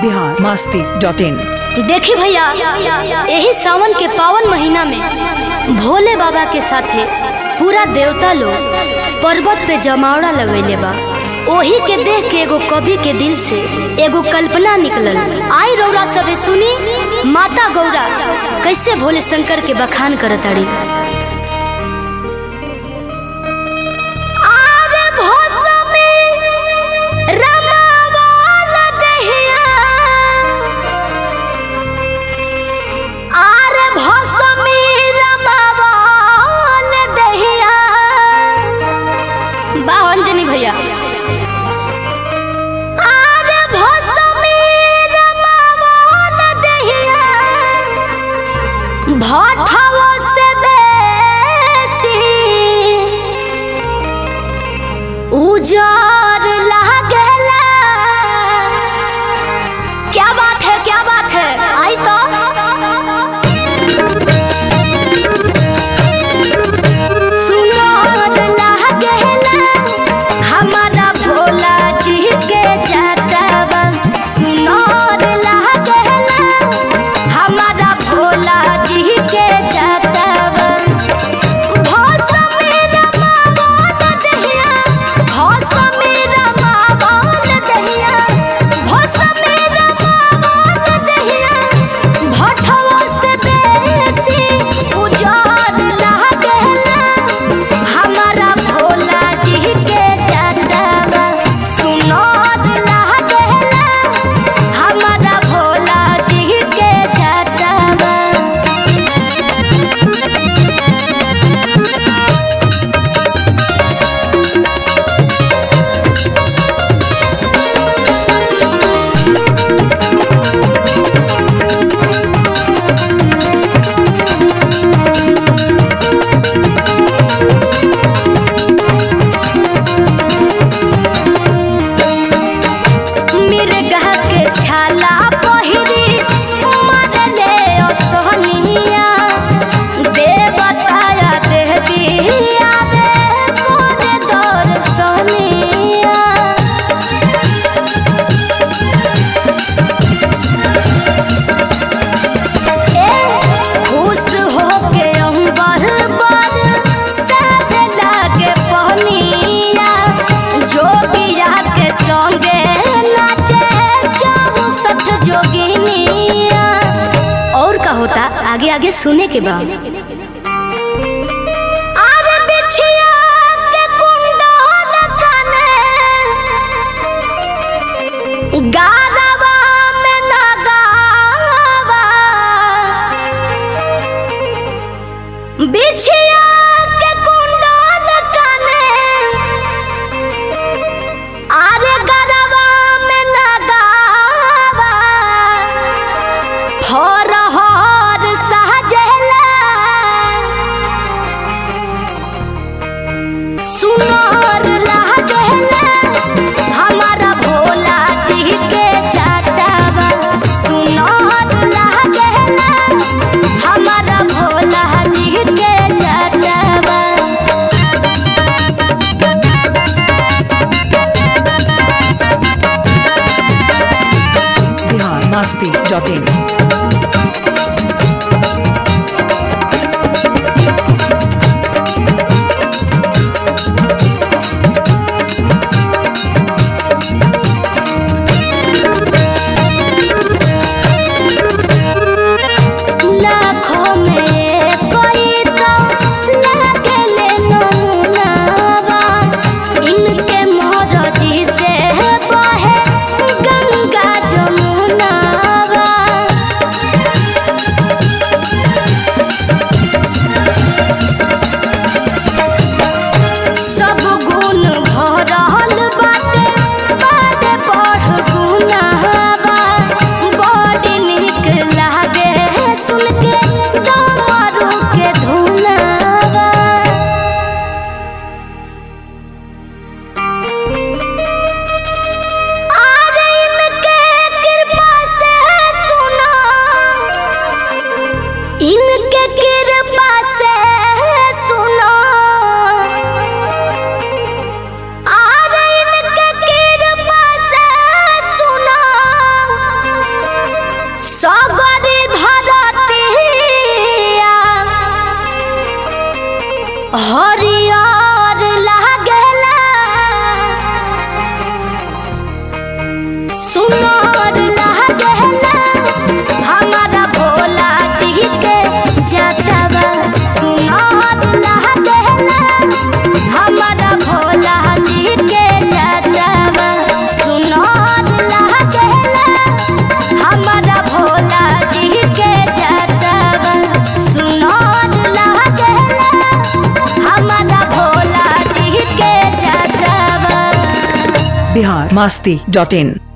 Bihar Masti dot in देखी भैया यही सावन के पावन महीना में भोले बाबा के साथे पूरा देवता लोग पर्वत पे जमावड़ा लगैले बा ओही के देख के एगो कवि के दिल से एगो कल्पना निकलल आई रौरा सबे सुनी माता गौरा कैसे भोले शंकर के बखान करताड़ी आरे भोसमी रमावल दहिया आरे भोसमी रमावल दहिया बावन जनी भैया आरे भोसमी रमावल दहिया भटवो से बेसी उजर लागला क्या बात है क्या बात है आई तो सुनर लागला हमारा भोला जी के जातवा सुनर लागला हमारा भोला जी के जातवा भोस मेरा मावल दहिया भोस मेरा मावल दहिया भोस मेरा मावल दहिया भटवा से बेसी उजाड़ लागला हमारा भोला जी के जातवा सुनर लागला हमारा भोला जी के जातवा मिर्गा के छाला पहिरी मरले असहनिया देवताया देविया बे कोरे दर्शनिया ए खुश होके अंबर बर साथ लागे पहनिया जोगिया के संगे नाचे चौसठ जोगिनिया और का होता आगे आगे सुने के बाद आरे बिछिया के कुंडल कने गारवा में नगावा बिछिया के कुंडल कने आरे गरवा में नगावा फरहर सहजला सुनर लागला हमारा भोला जी के जातवा सुनर लागला हमारा भोला जी के जातवा बिहार मस्ती डॉट इन लाखों में कोई तो लागले नमुनावा इनके मोरजी से बहे गंगा जमुनावा masti.in